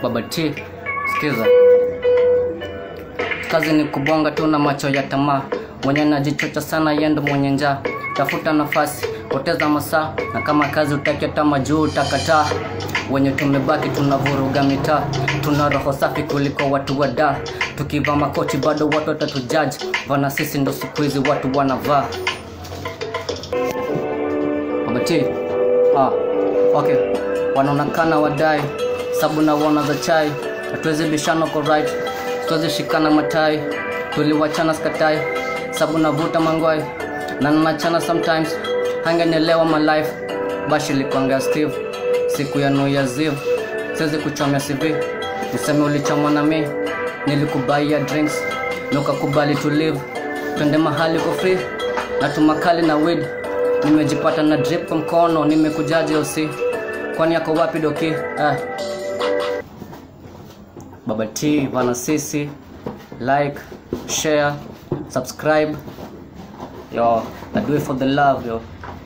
Baba T, sikiza. Kazi ni kubonga tu na macho ya tamaa, mwenye najichocha sana yendo mwenye njaa. Tafuta nafasi, poteza masaa, na kama kazi utaki hata majuu utakataa. Wenye tumebaki tunavuruga mitaa, tuna roho safi kuliko watu wa daa. Tukivaa makochi bado watu watatujaji, vana sisi ndo siku hizi watu wanavaa. Baba T, ah, okay, wanaonekana wadai sabu na wana za chai, hatuwezi bishana kwa right, tuwezi shikana matai, tuliwachana skatai, sabu navuta mangwai na nanachana sometimes, hangenielewa my life, bashi likwanga Steve, siku ya New Year's Eve, siwezi kuchomea CV, niseme ulichomwa na mi, nilikubaia drinks, na ukakubali to live, twende mahali kwa free, na tumakali na weed, nimejipata na drip kwa mkono, nimekujaje usi, kwani yako wapi doki? Eh. Baba T, Vana Sisi, like, share, subscribe. Yo, I do it for the love, yo.